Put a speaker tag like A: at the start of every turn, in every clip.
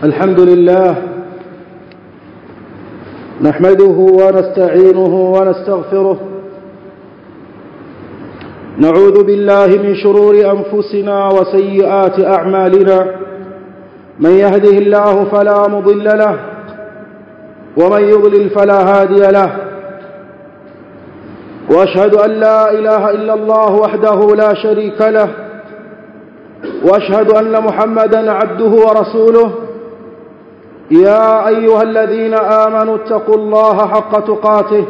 A: الحمد لله نحمده ونستعينه ونستغفره نعوذ بالله من شرور أنفسنا وسيئات أعمالنا من يهده الله فلا مضل له ومن يضلل فلا هادي له واشهد ان لا اله الا الله وحده لا شريك له واشهد ان محمدا عبده ورسوله يا ايها الذين امنوا اتقوا الله حق تقاته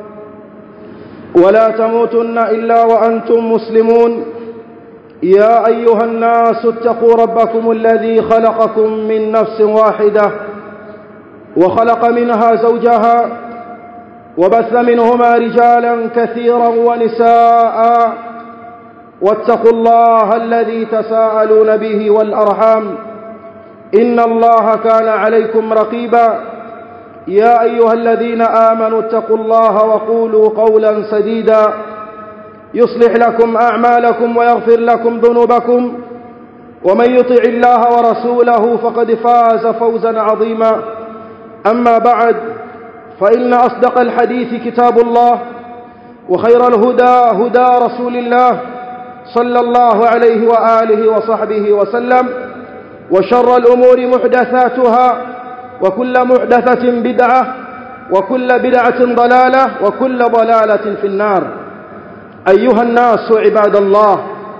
A: ولا تموتن الا وانتم مسلمون يا ايها الناس اتقوا ربكم الذي خلقكم من نفس واحده وخلق منها زوجها وبث منهما رجالا كثيرا ونساء واتقوا الله الذي تساءلون به والارحام ان الله كان عليكم رقيبا يا ايها الذين امنوا اتقوا الله وقولوا قولا سديدا يصلح لكم اعمالكم ويغفر لكم ذنوبكم ومن يطع الله ورسوله فقد فاز فوزا عظيما اما بعد فإن أصدق الحديث كتاب الله وخير الهدى هدى رسول الله صلى الله عليه وآله وصحبه وسلم وشر الأمور محدثاتها وكل محدثة بدعة وكل بدعة ضلالة وكل ضلالة في النار أيها الناس عباد الله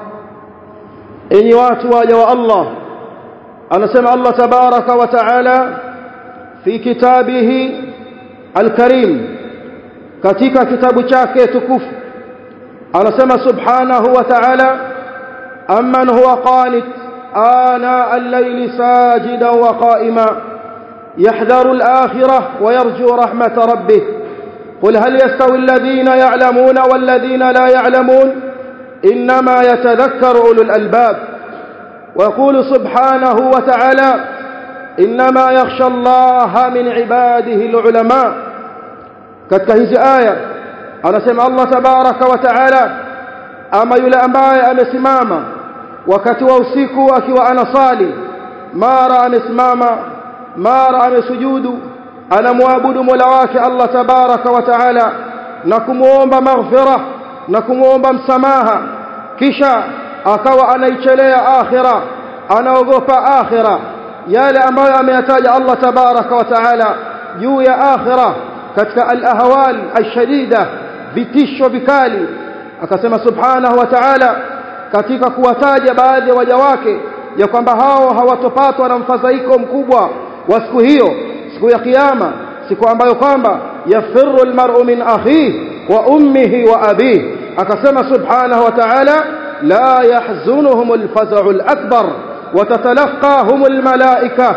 A: إن واتوا الله أنا سمع الله تبارك وتعالى في كتابه الكريم katika kitabu chake tukufu anasema subhanahu wa ta'ala amman huwa qanit ana al-layli sajidan wa qa'ima yahdharu al-akhirah wa yarju rahmat rabbih قل هل يستوي الذين يعلمون والذين لا يعلمون إنما يتذكر أولو الألباب ويقول سبحانه وتعالى إنما يخشى الله من عباده العلماء katika hizi aya anasema Allah tabaraka wa taala ama yule ambaye amesimama wakati wa usiku akiwa anasali mara amesimama mara amesujudu anamwabudu Mola wake Allah tabaraka wa taala na kumuomba maghfira na kumuomba msamaha kisha akawa anaichelea akhira anaogopa akhira yale ambayo ameyataja Allah tabaraka wa taala juu ya akhira katika al-ahwal ash-shadida vitisho vikali akasema subhanahu wa ta'ala katika kuwataja baadhi ya waja wake ya kwamba hao hawatopatwa na mfadhaiko mkubwa wa siku hiyo siku ya kiyama siku ambayo kwamba yafirru al-mar'u min akhihi wa ummihi wa abihi akasema subhanahu wa ta'ala la yahzunuhum al-faz'u al-akbar وتتلقاهم الملائكة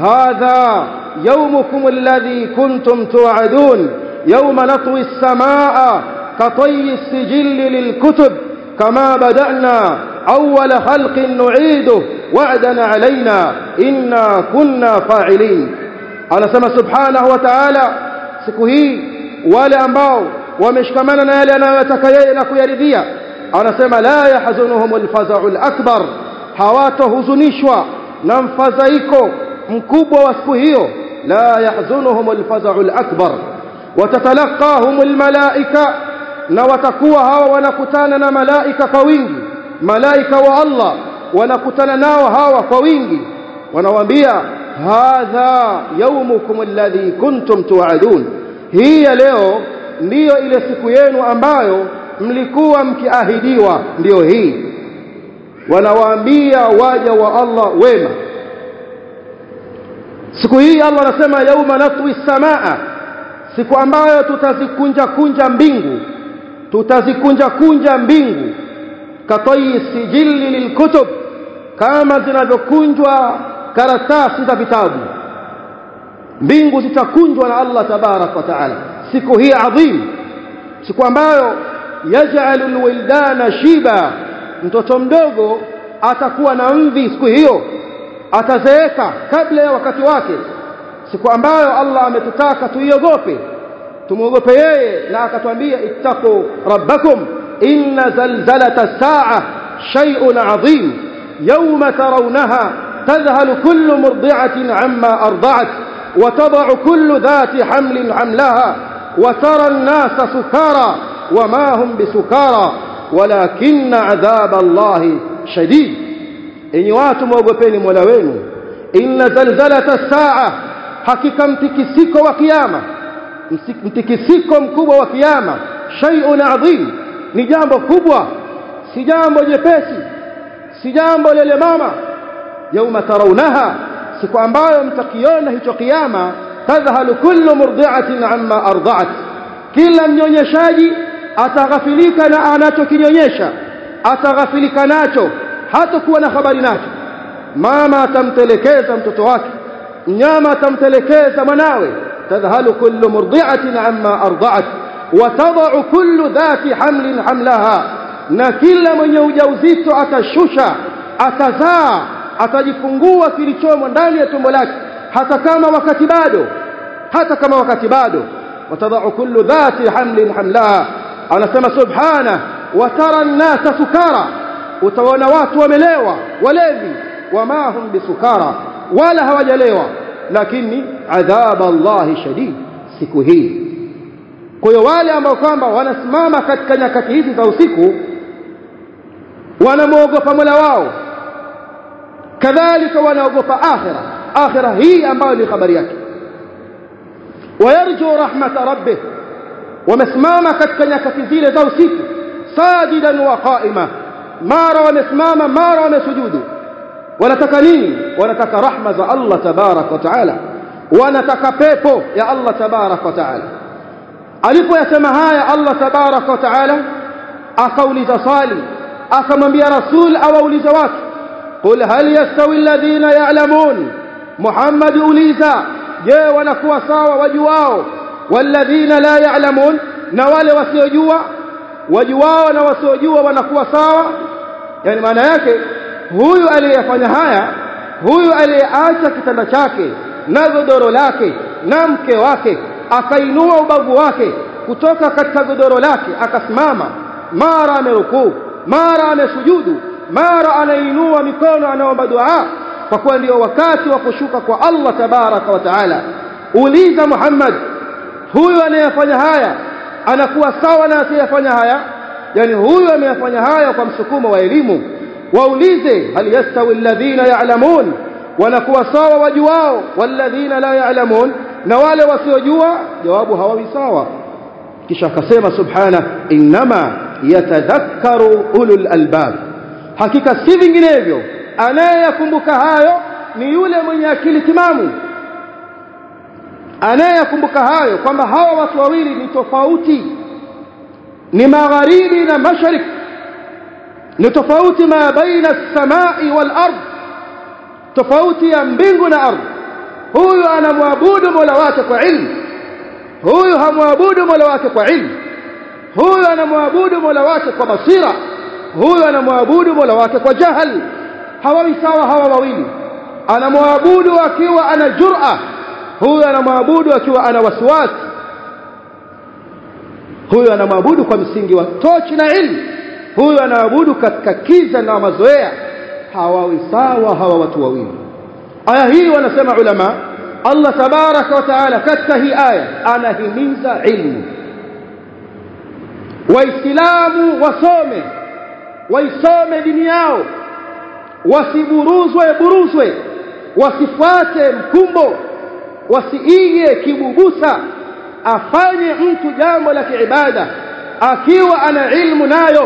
A: هذا يومكم الذي كنتم توعدون يوم نطوي السماء كطي السجل للكتب كما بدأنا أول خلق نعيده وعدا علينا إنا كنا فاعلين أنا سمى سبحانه وتعالى سكهي ولا أنباو ومشكمنا نالي أنا يتكيئ لك يرديا أنا سمى لا يحزنهم الفزع الأكبر hawatohuzunishwa na mfadhaiko mkubwa wa siku hiyo la yahzunuhum alfaza'u alakbar watatalaqahum almalaika na watakuwa hawa wanakutana na malaika kwa wingi malaika wa Allah wanakutana nao hawa kwa wingi wanawaambia hadha yawmukum alladhi kuntum tu'adun hii ya leo ndiyo ile siku yenu ambayo mlikuwa mkiahidiwa ndiyo hii wanawaambia waja wa Allah wema siku hii Allah anasema yauma natwi samaa siku ambayo tutazikunja kunja mbingu tutazikunja kunja mbingu katayi sijili lilkutub kama zinavyokunjwa karatasi za vitabu mbingu zitakunjwa na Allah tabarak wa taala siku hii adhim siku ambayo yaj'alu alwildana shiba mtoto mdogo atakuwa na mvi siku hiyo atazeeka kabla ya wakati wake siku ambayo Allah ametutaka tuiogope tumuogope yeye na akatwambia ittaqu rabbakum inna zalzalata as-sa'a shay'un 'azim yawma tarawnaha تذهل كل مرضعة عما أرضعت وتضع كل ذات حمل حملها وترى الناس سكارى وما هم بسكارى ولكن عذاب الله شديد إن واتم وقفين مولوين إن زلزلة الساعة حقيقة متكسيك وقيامة mtikisiko mkubwa wa kiyama shay'un adhim ni jambo kubwa si jambo jepesi si jambo lele mama yauma tarawnaha siku ambayo mtakiona hicho kiyama tadhhalu kullu murdi'atin amma arda'at kila mnyonyeshaji ataghafilika na anachokinyonyesha ataghafilika nacho hatakuwa na habari nacho mama atamtelekeza mtoto wake mnyama atamtelekeza mwanawe تذهل كل مرضعة عما أرضعت وتضع كل ذات حمل حملها na kila mwenye ujauzito atashusha atazaa atajifungua kilichomo ndani ya tumbo lake hata kama wakati bado hata kama wakati bado watadau kullu dhati hamlin hamlaha anasema subhana watara an-nasa sukara utaona watu wamelewa walevi wama hum bisukara wala hawajalewa lakini adhab Allah shadid siku hii kwa hiyo wale ambao kwamba wanasimama katika nyakati hizi za usiku wanamwogopa Mola wao kadhalika wanaogopa akhira akhira hii ambayo ni habari yake wayarju rahmata rabbih wamesimama katika nyakati zile za usiku sajidan wa qaima mara wamesimama mara wamesujudu wanataka nini wanataka rahma za Allah tabarak wa taala wanataka pepo ya Allah tabarak wa taala alipoyasema haya Allah tabarak wa taala akauliza swali akamwambia rasul awauliza watu qul hal yastawi alladhina ya'lamun Muhammad uliza je wanakuwa sawa wajuao walladhina la ya'lamun na wale wasiojua wajuao na wasiojua wanakuwa sawa yani maana yake huyu aliyefanya haya huyu aliyeacha kitanda chake na godoro lake na mke wake akainua ubavu wake kutoka katika godoro lake akasimama mara amerukuu mara amesujudu mara anainua mikono anaomba dua kwa kuwa ndio wakati wa kushuka kwa Allah tabaraka wa taala uliza Muhammad huyu anayefanya haya anakuwa sawa na asiyefanya haya yani huyu ameyafanya haya kwa msukumo wa elimu waulize hal yastawi alladhina ya'lamun wanakuwa sawa wajuao walladhina la ya'lamun na wale wasiojua jawabu hawawi sawa kisha akasema subhana inma yatadhakkaru ulul albab hakika si vinginevyo anayeyakumbuka hayo ni yule mwenye akili timamu anayeyakumbuka hayo kwamba hawa watu wawili ni tofauti ni magharibi na mashariki ni tofauti ma baina as-samai wal ard tofauti ya mbingu na ardhi huyu anamwabudu Mola wake kwa ilmu huyu hamwabudu Mola wake kwa ilmu huyu anamwabudu Mola wake kwa basira huyu anamwabudu Mola wake kwa jahal hawawi sawa hawa wawili anamwabudu akiwa ana jur'a huyu anamwabudu akiwa ana wasiwasi huyu anamwabudu kwa msingi wa tochi na ilmu huyu anaabudu katika kiza na mazoea hawawi sawa hawa watu wawili aya hii wanasema ulama Allah tabaraka wa taala katika hii aya anahimiza ilmu waislamu wasome waisome dini yao wasiburuzwe buruzwe wasifuate mkumbo wasiige kibubusa afanye mtu jambo la kiibada akiwa ana ilmu nayo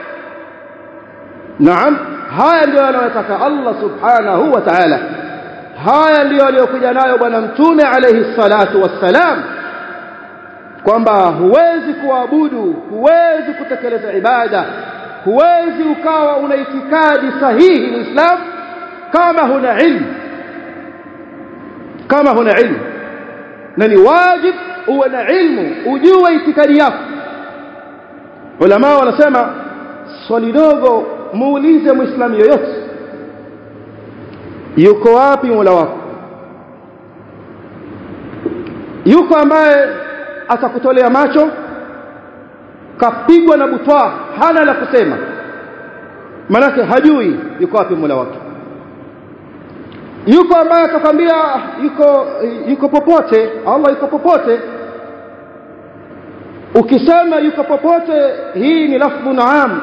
A: naam haya ndio anayotaka Allah subhanahu wa ta'ala haya ndio aliyokuja nayo bwana mtume alayhi salatu wassalam kwamba huwezi kuabudu huwezi kutekeleza ibada huwezi ukawa una itikadi sahihi muislam kama huna ilmu kama huna ilmu na ni wajib uwe na ilmu ujue itikadi yako ulama wanasema swali dogo muulize muislamu yoyote yuko wapi mola wako yuko ambaye atakutolea macho kapigwa na butwa hana la kusema manake hajui yuko wapi mola wake yuko ambaye atakwambia yuko yuko popote Allah yuko popote ukisema yuko popote hii ni lafdhu naam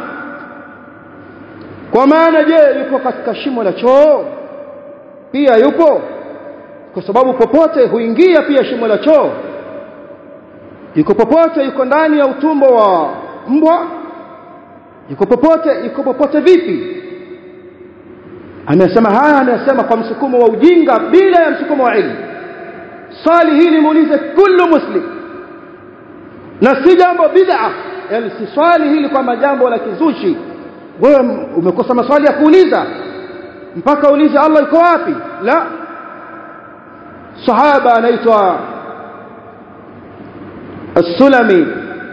A: kwa maana je yuko katika shimo la choo pia yupo kwa sababu popote huingia pia shimo la choo yuko popote yuko ndani ya utumbo wa mbwa yuko popote yuko popote vipi amesema haya amesema kwa msukumo wa ujinga bila ya msukumo wa ilmu swali hili muulize kullu muslim na si jambo bid'a yani si swali hili kwamba jambo la kizushi wewe umekosa maswali ya kuuliza mpaka uulize Allah yuko wapi la sahaba anaitwa السلمي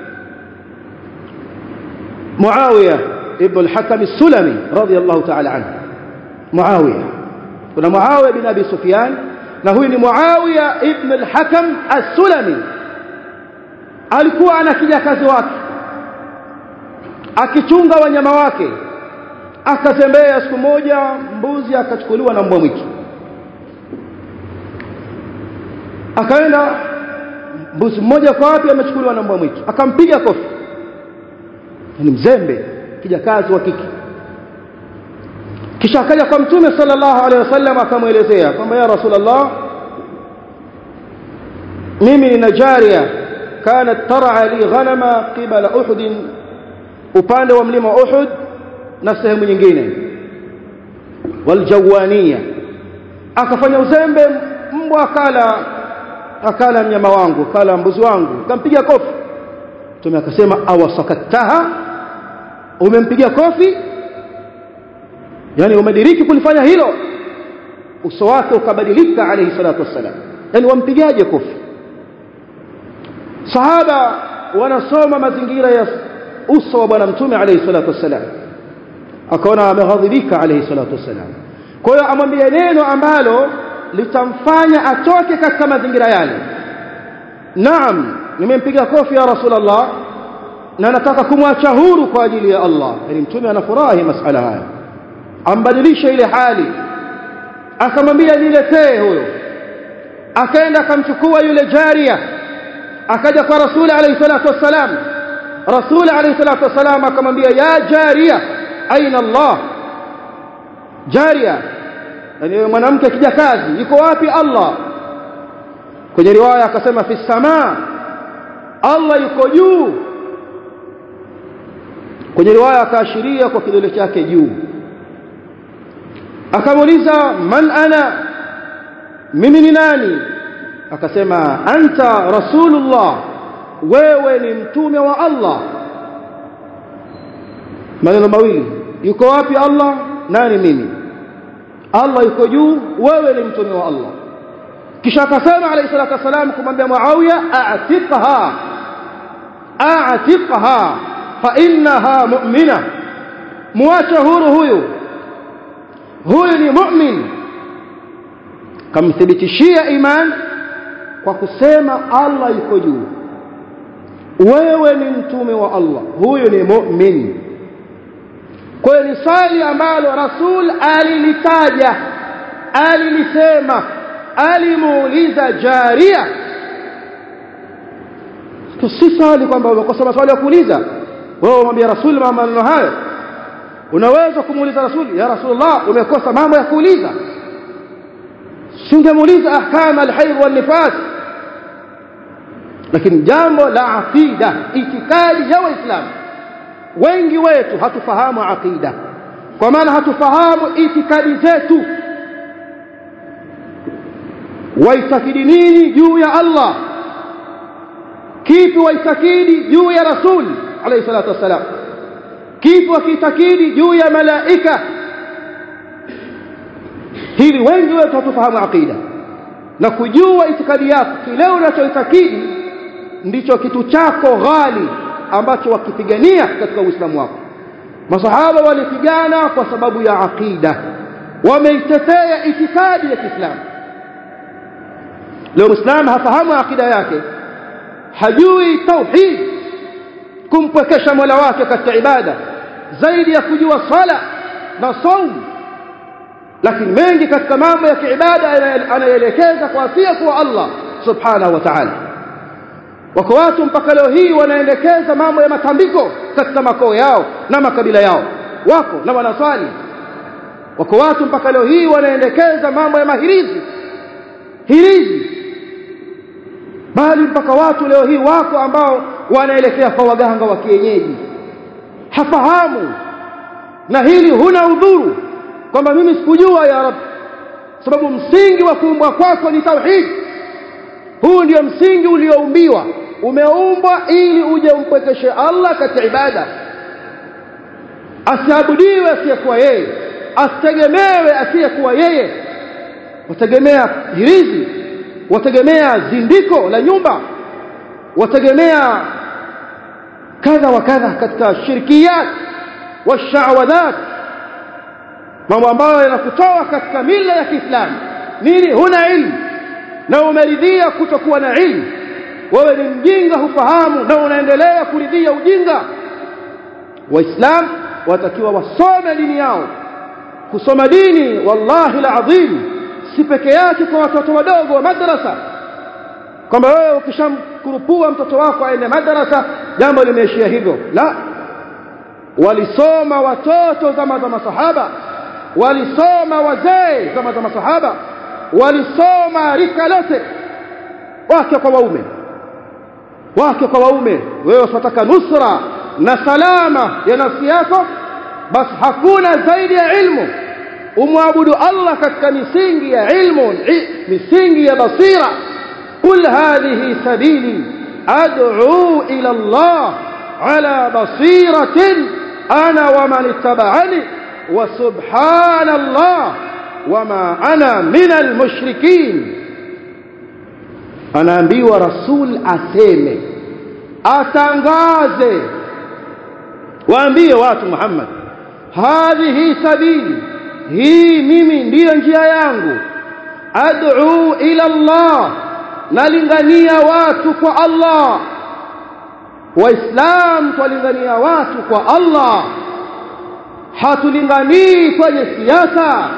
A: معاوية ابن الحكم السلمي رضي الله تعالى عنه معاوية kuna Muawiya bin Abi Sufyan na huyu ni Muawiya ibn al-Hakam as-Sulami alikuwa ana kijakazi wake akichunga wanyama wake akatembea siku moja mbuzi akachukuliwa na mbwa mwitu akaenda mbuzi mmoja kwa wapi amechukuliwa na mbwa mwitu akampiga kofi ni mzembe kijakazi wa kike kisha akaja kwa mtume sallallahu alaihi wasallam akamwelezea kwamba ya rasulullah mimi nina jaria kanat tar'a li ghanama qibala uhud upande wa mlima uhud na sehemu nyingine waljawania akafanya uzembe mbwa akala akala mnyama wangu akala mbuzi wangu akampiga kofi mtume akasema awasakattaha umempiga kofi yani umediriki kulifanya hilo uso wake ukabadilika alayhi salatu wassalam yani wampigaje kofi sahaba wanasoma mazingira ya uso wa bwana mtume alayhi salatu wassalam akaona ameghadhibika alayhi salatu wassalam kwa hiyo amwambie neno ambalo litamfanya atoke katika mazingira yale naam nimempiga kofi ya rasulullah na nataka kumwacha huru kwa ajili ya Allah yani mtume anafurahi masala haya ambadilisha ile hali akamwambia niletee huyo akaenda akamchukua yule jaria akaja kwa rasuli alayhi salatu wassalam rasuli alayhi salatu wassalam akamwambia ya jaria aina Allah jaria yani mwanamke kijakazi yuko wapi Allah kwenye riwaya akasema fi samaa Allah yuko juu kwenye riwaya akaashiria kwa kidole chake juu akamuuliza man ana mimi ni nani akasema anta rasulullah wewe ni mtume wa Allah maneno mawili yuko wapi Allah nani mimi Allah yuko juu wewe ni mtume wa Allah kisha akasema alayhi salatu wasalam kumwambia Muawiya a'tiqha a'tiqha fa innaha mu'mina muache huru huyu huyu ni mu'min kamthibitishia iman kwa kusema Allah yuko juu wewe ni mtume wa Allah huyu ni mu'min kwa hiyo ni swali ambalo rasul alilitaja alilisema alimuuliza jaria si swali kwamba umekosa maswali ya kuuliza wewe umwambia rasul maneno hayo unaweza kumuuliza rasul ya rasulullah umekosa mambo ya kuuliza singemuuliza ahkam alhayd wal nifas lakini jambo la aqida itikadi ya waislamu wengi wetu hatufahamu aqida kwa maana hatufahamu itikadi zetu waitakidi nini juu ya Allah kipi waitakidi juu ya rasul alayhi salatu wassalam kipi wakitakidi juu ya malaika hili wengi wetu hatufahamu aqida na kujua itikadi yako kile unachoitakidi ndicho kitu chako ghali ambacho wakipigania katika uislamu wako masahaba walipigana kwa sababu ya aqida wameitetea itikadi ya Kiislamu leo muislamu hafahamu aqida yake hajui tauhid kumpwekesha Mola wake katika ibada zaidi ya kujua sala na saum lakini mengi katika mambo ya kiibada anaelekeza kwa asia kwa Allah subhanahu wa ta'ala wako watu mpaka leo hii wanaendekeza mambo ya matambiko katika makoo yao na makabila yao wako na wanaswali wako watu mpaka leo hii wanaendekeza mambo ya mahirizi hirizi bali mpaka watu leo hii wako ambao wanaelekea kwa waganga wa kienyeji hafahamu na hili huna udhuru kwamba mimi sikujua ya rab sababu msingi wa kuumbwa kwako ni tauhid huu ndio msingi ulioumbiwa umeumbwa ili uje umpwekeshe Allah katika ibada asiabudiwe asiyekuwa yeye asitegemewe asiyekuwa yeye wategemea hirizi wategemea zindiko la nyumba wategemea kadha wa kadha katika shirkiyat washawadhat mambo ambayo yanakutoa katika mila ya Kiislamu nini huna ilmu na umeridhia kutokuwa na ilmu wewe ni mjinga hufahamu na unaendelea kuridhia ujinga waislamu watakiwa wasome dini yao kusoma dini wallahi alazim si peke yake kwa watoto wadogo wa madrasa kwamba wewe ukishamkurupua mtoto wako aende madrasa jambo limeishia hivyo la walisoma watoto zama za masahaba walisoma wazee zama za masahaba walisoma rika lote wake kwa waume wake kwa waume wewe unataka nusra na salama ya nafsi yako basi hakuna zaidi ya ilmu umwabudu Allah katika misingi ya ilmu misingi ya basira kul hadhihi sabili ad'u ila Allah ala basiratin ana wa man ittaba'ani wa subhanallah wama ana min almushrikin anaambiwa rasul aseme atangaze waambie watu Muhammad hadhihi sabili hii mimi ndiyo njia yangu ad'u ila Allah nalingania watu kwa Allah waislam twalingania watu kwa Allah hatulinganii kwenye siasa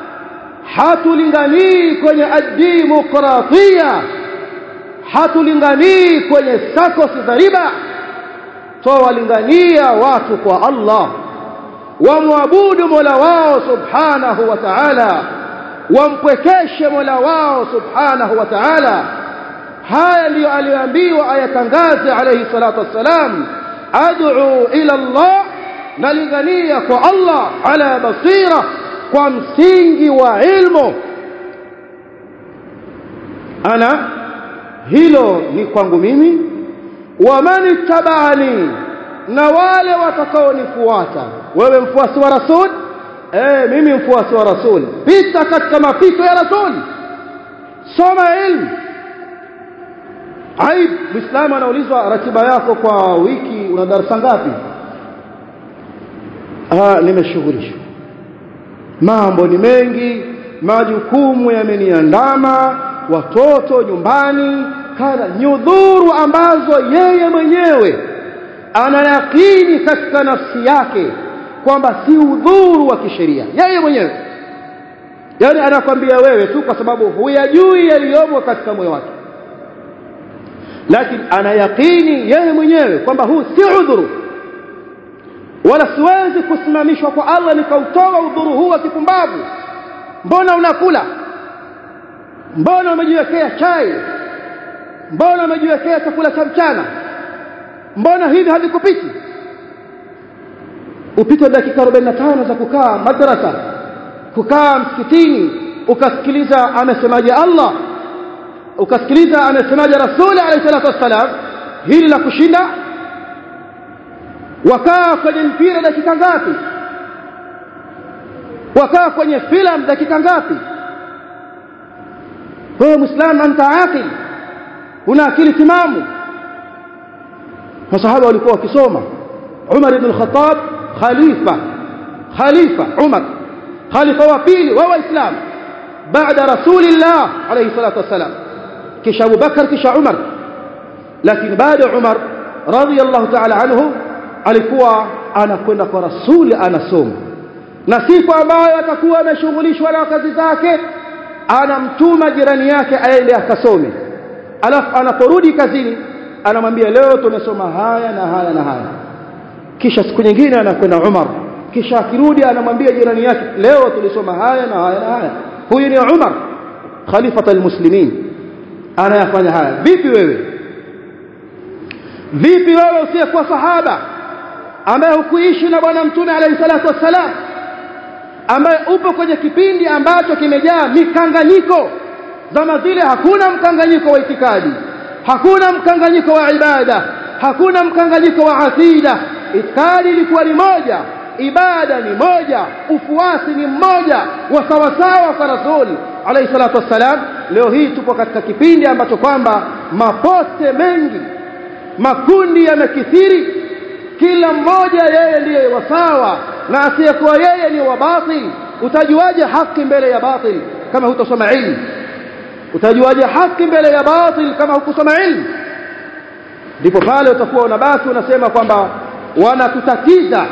A: hatulinganii kwenye ad-demokratia hatulinganii kwenye sakosi za riba twawalingania watu kwa Allah wamwabudu Mola wao subhanahu wa ta'ala wampwekeshe Mola wao subhanahu wa ta'ala haya ndiyo aliyoambiwa ayatangaze alayhi salatu wassalam ad'u ila Allah nalingania kwa Allah ala basira kwa msingi wa ilmu ana hilo ni kwangu mimi wa man tabaani na wale watakaonifuata wewe mfuasi wa rasul eh mimi mfuasi wa rasul pita katika mapito ya rasul soma ilmu aib muislamu anaulizwa ratiba yako kwa wiki una darasa ngapi ah nimeshughulishwa mambo ni mengi majukumu yameniandama watoto nyumbani kadha nyudhuru ambazo yeye mwenyewe anayakini katika nafsi yake kwamba si udhuru wa kisheria yeye mwenyewe yani anakwambia wewe tu kwa sababu huyajui yaliyomo katika moyo wake lakini anayakini yeye mwenyewe kwamba huu si udhuru wala siwezi kusimamishwa kwa Allah nikautoa udhuru huu wa kipumbavu mbona unakula mbona umejiwekea chai mbona umejiwekea chakula cha mchana mbona hivi havikupiti upite dakika 45 za kukaa madrasa kukaa msikitini ukasikiliza amesemaje Allah ukasikiliza amesemaje Rasuli alayhi salatu wassalam hili la kushinda wakaa kwenye mpira dakika ngapi wakaa kwenye filamu dakika ngapi wewe muislamu anta aqil una akili timamu masahaba walikuwa wakisoma Umar ibn al-Khattab khalifa khalifa Umar khalifa wa pili wa waislamu baada rasulillah alayhi salatu wasalam kisha Abu Bakar kisha Umar lakini baada Umar radiyallahu ta'ala anhu alikuwa anakwenda kwa rasuli anasoma na siku ambayo atakuwa ameshughulishwa na kazi zake anamtuma jirani yake aende akasome alafu anaporudi kazini anamwambia leo tumesoma haya na haya na haya kisha siku nyingine anakwenda Umar kisha akirudi anamwambia jirani yake leo tulisoma haya na haya na haya huyu ni Umar khalifata almuslimin anayafanya haya vipi wewe vipi wewe usiyekuwa sahaba ambaye hukuishi na bwana mtume alayhi salatu wassalam ambaye upo kwenye kipindi ambacho kimejaa mikanganyiko zama zile hakuna mkanganyiko wa itikadi hakuna mkanganyiko wa ibada hakuna mkanganyiko wa akida itikadi ilikuwa ni moja ibada ni moja ufuasi ni mmoja wa sawasawa kwa rasuli alayhi salatu wassalam leo hii tupo katika kipindi ambacho kwamba mapote mengi makundi yamekithiri kila mmoja yeye ndiye wasawa na asiyekuwa yeye ni wa batil utajuaje haki mbele ya batil kama hutosoma ilmu utajuaje haki mbele ya batil kama hukusoma ilmu ndipo pale utakuwa unabaki unasema kwamba wanatutatiza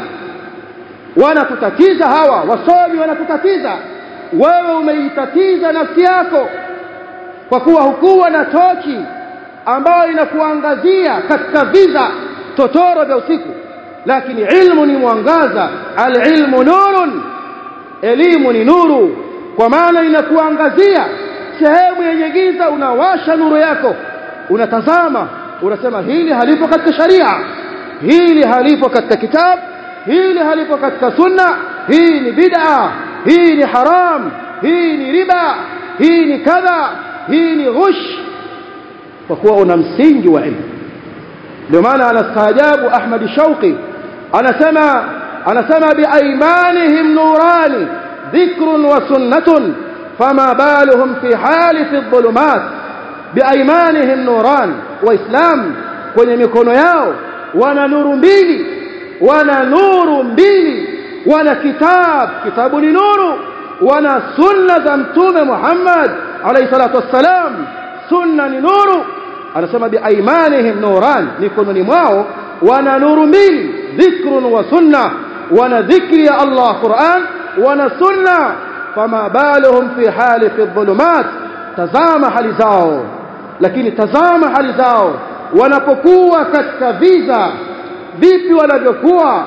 A: wanatutatiza hawa wasomi wanatutatiza wewe umeitatiza nafsi yako kwa kuwa hukuwa na tochi ambayo inakuangazia katika viza totoro vya usiku lakini ilmu ni mwangaza alilmu nurun elimu ni nuru kwa maana inakuangazia sehemu yenye giza unawasha nuru yako unatazama unasema hili halipo katika sharia hili halipo katika kitabu hili halipo katika sunna hii ni bid'a hii ni haram hii ni riba hii ni kadha hii ni ghush kwa kuwa una msingi wa ilmu ndio maana anastaajabu Ahmad Shauqi anasema anasema biaimanihim nurani dhikrun wa sunnatun fama baluhum fi hali fi dhulumat biaimanihim nuran waislam kwenye mikono yao wana nuru mbili wana nuru mbili wana kitab kitabu ni nuru wana sunna za mtume Muhammad alayhi salatu wassalam sunna ni nuru anasema biaimanihim nuran mikononi mwao wana nuru mbili dhikrun wa sunna wana dhikri ya Allah Qur'an wana sunna fama baluhum fi hali fi dhulumat tazama hali zao lakini tazama hali zao wanapokuwa katika viza vipi wanavyokuwa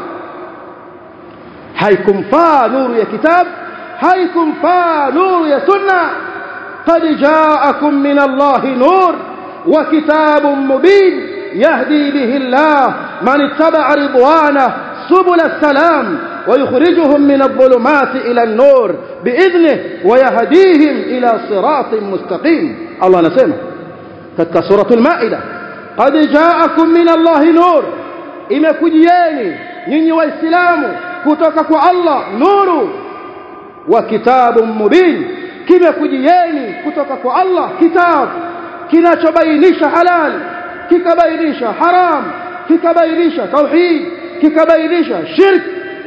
A: haikumfaa nuru ya kitabu haikumfaa nuru ya sunna qad ja'akum min Allahi nur wa kitabun mubin yahdi bihi Allah man ittaba'a ridwanah subul as-salam ويخرجهم من الظلمات إلى النور بإذنه ويهديهم إلى صراط مستقيم الله نسمع katika suratul maida qad ja'akum min allahi nur imekujieni nyinyi waislamu kutoka kwa Allah nuru wa kitabun mubin kimekujieni kutoka kwa Allah kitabu kinachobainisha halal kikabainisha haram kikabainisha tauhid kikabainisha shirk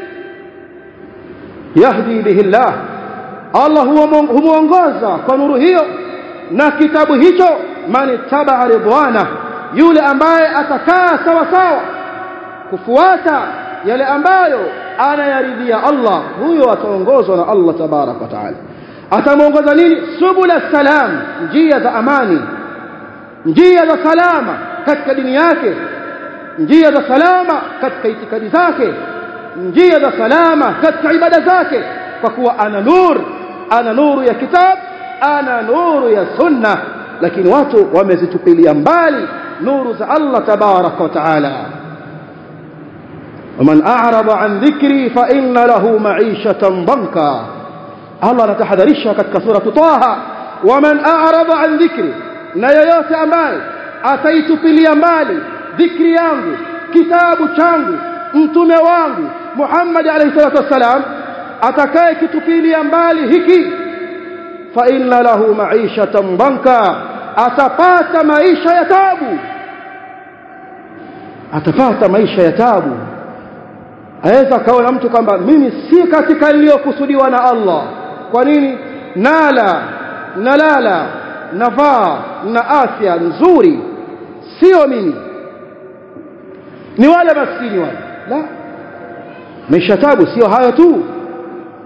A: yahdi bihi Allah Allah humuongoza kwa nuru hiyo na kitabu hicho man tabaa ridwana yule ambaye atakaa sawa sawa kufuata yale ambayo anayaridhia Allah huyo ataongozwa na Allah tabarak wa taala atamuongoza nini subula salam njia za amani njia za salama katika dini yake njia za salama katika itikadi zake njia za salama katika ibada zake kwa kuwa ana nur ana nuru ya kitab ana nuru ya sunna lakini watu wamezitupilia mbali nuru za Allah tabaraka wa taala ومن أعرض عن ذكري فإن له معيشة ضنكا الله anatahadharisha katika sura Taha ومن أعرض عن ذكري na yoyote ambaye ataitupilia mbali dhikri yangu kitabu changu mtume wangu Muhammad alayhi salatu wasalam atakaye kitupilia mbali hiki fa inna lahu ma'ishatan banka atapata maisha ya tabu atapata maisha ya tabu aweza kaona mtu kwamba mimi si katika niliyokusudiwa na Allah kwa nini nala nalala navaa na afya nzuri sio mimi ni wale maskini wale la maisha tabu sio hayo tu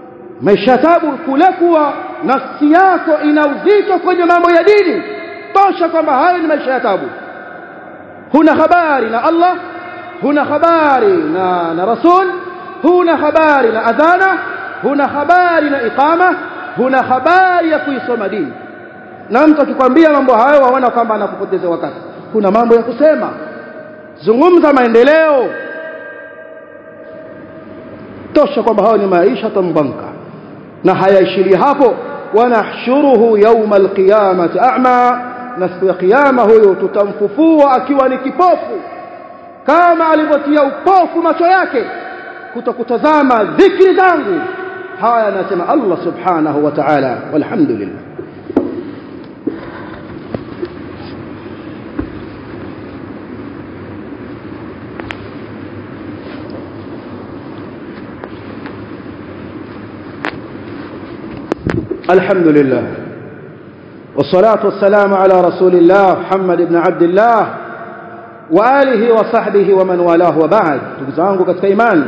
A: maisha tabu kule kuwa nafsi yako ina uzito kwenye mambo ya dini tosha kwamba hayo ni maisha ya tabu huna habari na Allah huna habari na na rasul huna habari na adhana huna habari na iqama huna habari ya kuisoma dini na mtu akikwambia mambo hayo waona kwamba anakupoteza wakati kuna mambo ya kusema zungumza maendeleo tosha kwamba hayo ni maisha tambanka na hayaishili hapo wanahshuruhu yawma alqiyamati a'ma na siku ya kiyama huyo tutamfufua akiwa ni kipofu kama alivyotia upofu macho yake kutokutazama dhikri zangu haya anasema Allah subhanahu wa ta'ala walhamdulillah الحمد لله والصلاة والسلام على رسول الله محمد بن عبد الله وآله وصحبه ومن والاه وبعد تكزانgu katika imani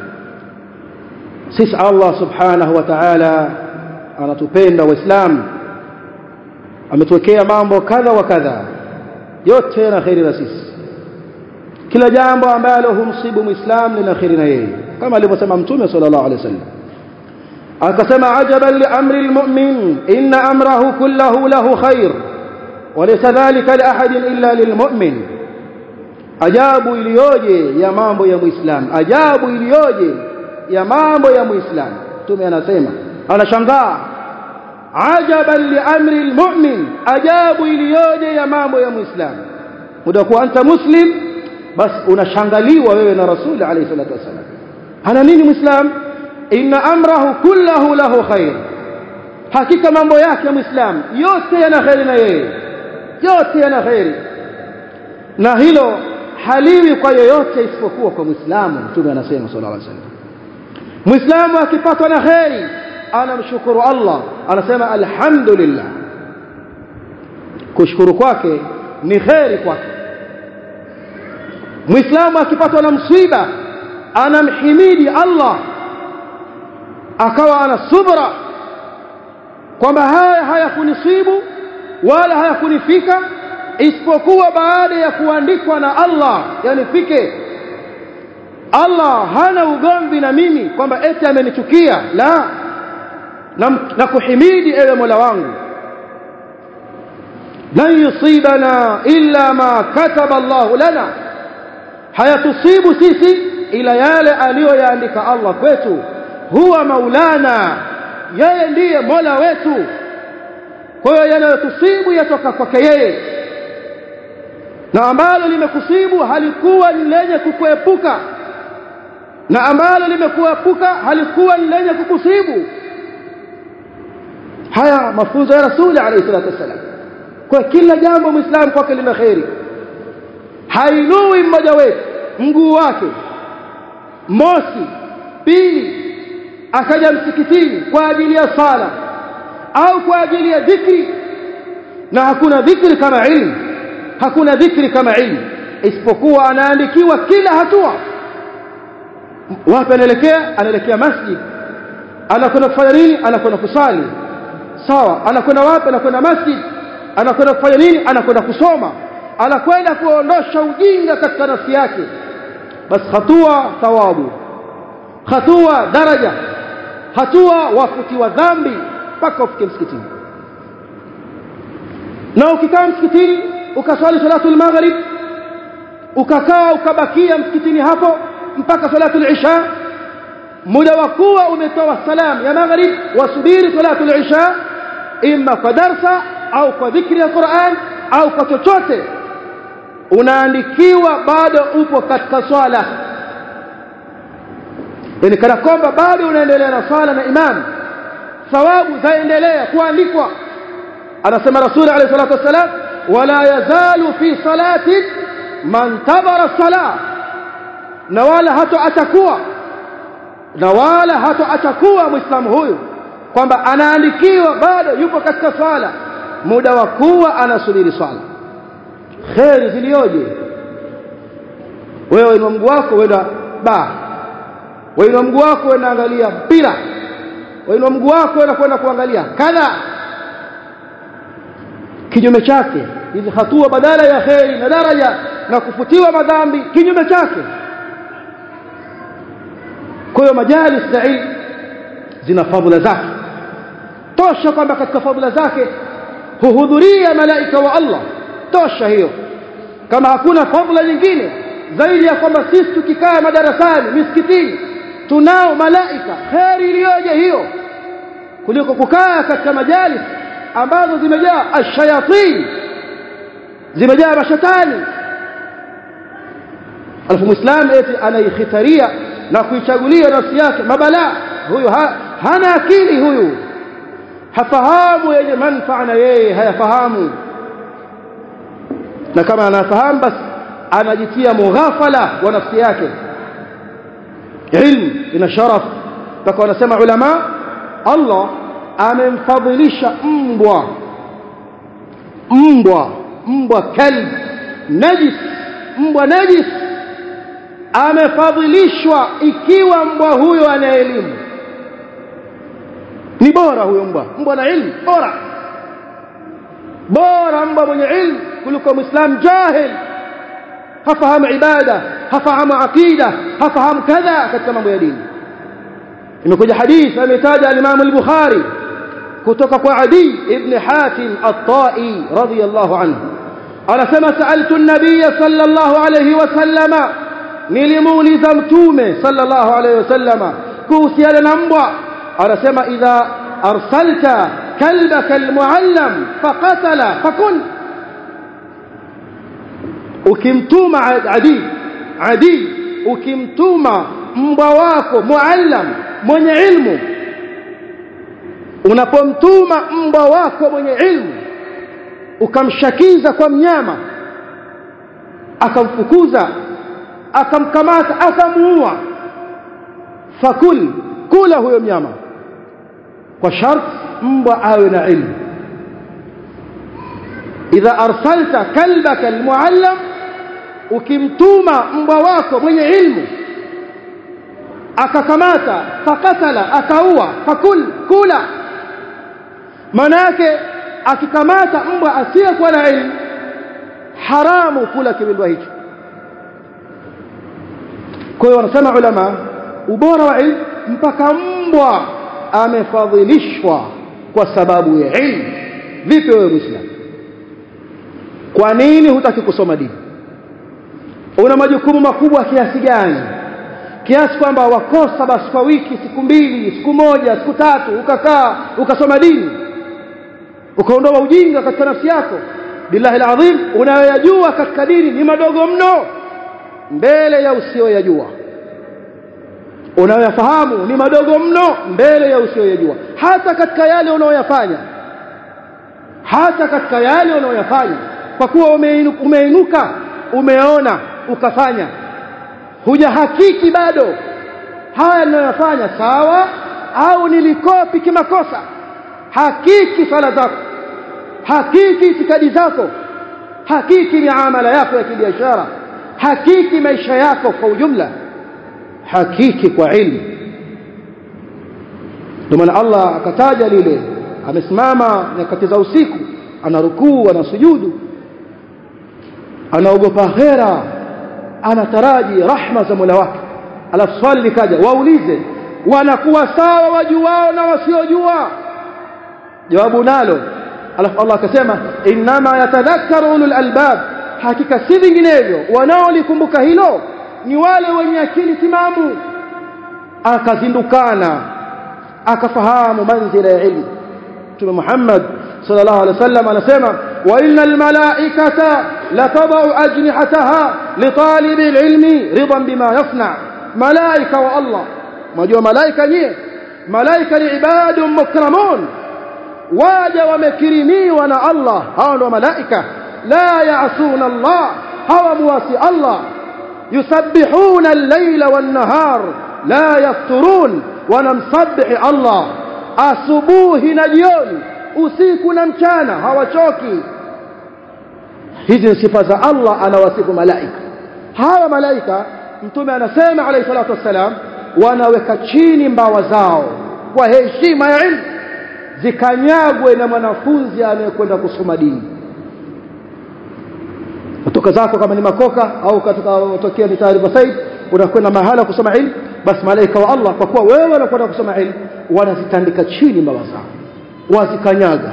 A: sisi Allah subhanahu wa ta'ala anatupenda waislamu ametuwekea mambo kadha wa kadha yote yana khairi na sisi kila jambo ambalo humsibu muislam lina khairi na yeye kama alivyosema mtume sallallahu alaihi wasallam akasema ajaban li amri almu'min inna amrahu kullahu lahu khair walaysa dhalika li ahadin illa lilmu'min ajabu iliyoje ya mambo ya muislam ajabu iliyoje ya mambo ya muislam mtume anasema anashangaa ajaban li amri almu'min ajabu iliyoje ya mambo ya muislam muda kuwa anta muslim basi unashangaliwa wewe na rasuli alayhi salatu wasallam ana nini muislam inna amrahu kullahu lahu khair hakika mambo yake ya muislam yote yana khairi na yeye yote yana khairi na hilo haliwi kwa yoyote isipokuwa kwa muislamu mtume anasema sallallahu alaihi wasallam muislamu akipatwa na khairi anamshukuru Allah anasema alhamdulillah kushukuru kwake ni khairi kwake muislamu akipatwa na msiba anamhimidi Allah akawa ana subra kwamba haya hayakunisibu wala hayakunifika isipokuwa baada ya kuandikwa na Allah yanifike Allah hana ugomvi na mimi kwamba eti amenichukia la na, na kuhimidi ewe Mola wangu lan yusibana illa ma kataba Allah lana hayatusibu sisi ila yale aliyoyaandika Allah kwetu huwa maulana yeye ndiye mola wetu kwa hiyo yanayotusibu yatoka kwake yeye na ambalo limekusibu halikuwa ni lenye kukuepuka na ambalo limekuepuka halikuwa ni lenye kukusibu haya mafunzo ya rasuli alayhi salatu wasallam kwa kila jambo muislamu kwake lina kheri hainui mmoja wetu mguu wake mosi pili akaja msikitini kwa ajili ya sala au kwa ajili ya dhikri na hakuna dhikri kama ilmu hakuna dhikri kama ilmu isipokuwa anaandikiwa kila hatua wapi anaelekea anaelekea masjid anakwenda kufanya nini anakwenda kusali sawa anakwenda wapi anakwenda masjid anakwenda kufanya nini anakwenda kusoma anakwenda kuondosha ujinga katika nafsi yake basi hatua thawabu hatua daraja hatua wafutiwa dhambi mpaka ufike msikitini na ukikaa msikitini ukaswali salatul maghrib ukakaa ukabakia msikitini hapo mpaka salatul isha muda wa kuwa umetoa salam ya maghrib wasubiri salatul isha imma kwa darsa au kwa dhikri ya Qur'an au kwa chochote unaandikiwa bado upo katika swala yani kana kwamba bado unaendelea na swala na imam thawabu zaendelea kuandikwa anasema rasul alayhi salatu wasalam wala yazalu fi salati man tabara salah na wala hato atakuwa na wala hato atakuwa muislamu huyu kwamba anaandikiwa bado yupo katika swala muda wa kuwa anasubiri swala kheri zilioje wewe inua mguu wako wenda baa wainua mguu wako wenda angalia mpira wainua mguu wako na kwenda kuangalia kadha kinyume chake hizi hatua badala ya kheri na daraja na kufutiwa madhambi kinyume chake kwa hiyo majalis za ilmu zina fadhila zake tosha kwamba katika fadhila zake huhudhuria malaika wa Allah tosha hiyo kama hakuna fadhila nyingine zaidi ya kwamba sisi tukikaa madarasani misikitini tunao malaika kheri iliyoje hiyo kuliko kukaa katika majalis ambazo zimejaa ashayatin zimejaa mashetani alafu muislamu eti anaikhitaria na kuichagulia nafsi yake mabalaa huyu ha, hana akili huyu hafahamu yenye manfaa na yeye hayafahamu na kama anafahamu basi anajitia mughafala wa nafsi yake ilmu ina sharaf mpaka wanasema ulama Allah amemfadhilisha mbwa mbwa mbwa kalb najis mbwa najis amefadhilishwa ikiwa mbwa huyo ana elimu ni bora huyo mbwa mbwa na ilmu bora bora mbwa mwenye ilmu kuliko muislam jahil hafahamu ibada hafahamu aqida hafahamu kadha katika mambo ya dini imekuja hadith ametaja al-Imam al-Bukhari kutoka kwa Adi ibn Hatim at-Tai radiyallahu anhu anasema sa'altu an-nabiy sallallahu alayhi wasallama nilimuuliza mtume sallallahu alayhi wasallama kuhusiana na mbwa anasema idha arsalta kalbaka al-muallam faqatala fakun ukimtuma adi adi ukimtuma mbwa wako muallam mwenye ilmu unapomtuma mbwa wako mwenye ilmu ukamshakiza kwa mnyama akamfukuza akamkamata akamuua fakul kula huyo mnyama kwa sharti mbwa awe na ilmu idha arsalta kalbaka almuallam ukimtuma mbwa wako mwenye ilmu akakamata fakatala akaua fakul kula maana yake akikamata mbwa asiyekuwa na ilmu haramu kula kiwindwa hicho kwa hiyo wanasema ulama ubora wa ilmu mpaka mbwa amefadhilishwa kwa sababu ya ilmu vipi wewe muislamu kwa nini hutaki kusoma dini una majukumu makubwa kiasi gani kiasi kwamba wakosa basi kwa wiki siku mbili siku moja siku tatu ukakaa ukasoma dini ukaondoa ujinga katika nafsi yako billahi alazim unayoyajua katika dini ni madogo mno mbele ya usiyoyajua unayoyafahamu ni madogo mno mbele ya usiyoyajua hata katika yale unayoyafanya hata katika yale unayoyafanya kwa kuwa umeinuka umeona ukafanya hujahakiki bado haya ninayoyafanya sawa au nilikopi kimakosa hakiki sala zako hakiki itikadi zako hakiki miamala yako ya kibiashara hakiki maisha yako kwa ujumla hakiki kwa ilmu ndio maana Allah akataja lile amesimama nyakati za usiku anarukuu anasujudu anaogopa akhera anataraji rahma za Mola wake alafu swali likaja waulize wanakuwa sawa wajuao na wasiojua jawabu nalo alafu Allah akasema inma yatadhakkaru ulul albab hakika si vinginevyo wanaolikumbuka hilo ni wale wenye akili timamu akazindukana akafahamu manzila ya ilmu Mtume Muhammad sallallahu alaihi wasallam anasema wa innal malaikata la tadau ajnihataha li talibi alilmi ridan bima yasna malaika wa Allah majua malaika nyie malaika ni ibadun mukramun waja wamekirimiwa na Allah hao ndio malaika la yaasuna Allah hawa muasi Allah yusabbihuna al-layla wan-nahar la yafturun wanamsabihi Allah asubuhi na jioni usiku na mchana hawachoki hizi ni sifa za Allah anawasifu malaika hawa malaika mtume anasema alayhi salatu wassalam wanaweka chini mbawa zao kwa heshima ya ilmu zikanyagwe na mwanafunzi anayekwenda kusoma dini kutoka zako kama ni makoka au katika utokea ni taarifa said unakwenda mahala kusoma ilmu basi malaika wa Allah kwa kuwa wewe unakwenda kusoma ilmu wanazitandika chini mbawa zao wazikanyaga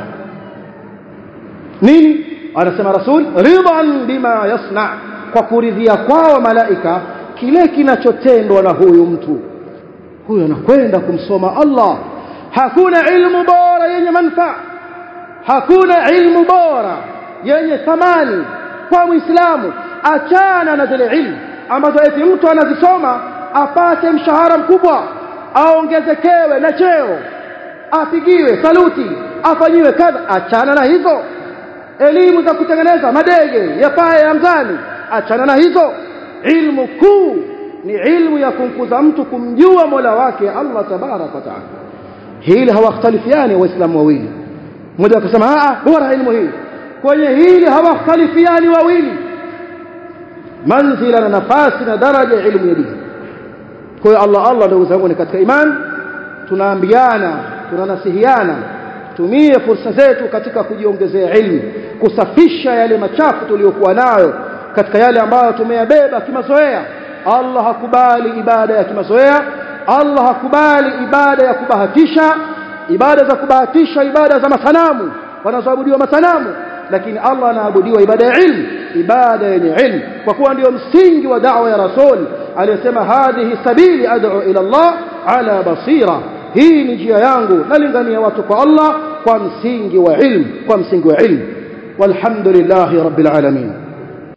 A: nini anasema rasul ridhan bima yasna kwa kuridhia kwao malaika kile kinachotendwa na huyu mtu huyu anakwenda kumsoma Allah hakuna ilmu bora yenye manufaa hakuna ilmu bora yenye thamani kwa muislamu achana na zile ilmu ambazo eti mtu anazisoma apate mshahara mkubwa aongezekewe na cheo apigiwe saluti afanyiwe kadha achana na hizo elimu za kutengeneza madege yapaye angani achana na hizo ilmu kuu ni ilmu ya kumkuza mtu kumjua Mola wake Allah tabarak wa taala hili hawakhtalifiani waislamu wawili mmoja akasema a bora ilmu hii kwenye hili hawakhtalifiani wawili manzila na nafasi na daraja ya ilmu ya dini kwa hiyo Allah Allah ndugu zangu ni katika imani tunaambiana tunanasihiana tumie fursa zetu katika kujiongezea ilmu kusafisha yale machafu tuliyokuwa nayo katika yale ambayo tumeyabeba kimazoea Allah hakubali ibada ya kimazoea Allah hakubali ibada ya kubahatisha ibada za kubahatisha ibada za masanamu wanazoabudiwa masanamu lakini Allah anaabudiwa ibada ya ilmu ibada yenye ilmu kwa kuwa ndio msingi wa da'wa ya rasul aliyesema hadhihi sabili ad'u ila Allah ala basira hii ni njia yangu nalingania watu kwa Allah kwa msingi wa ilmu kwa msingi wa ilmu walhamdulillahi rabbil alamin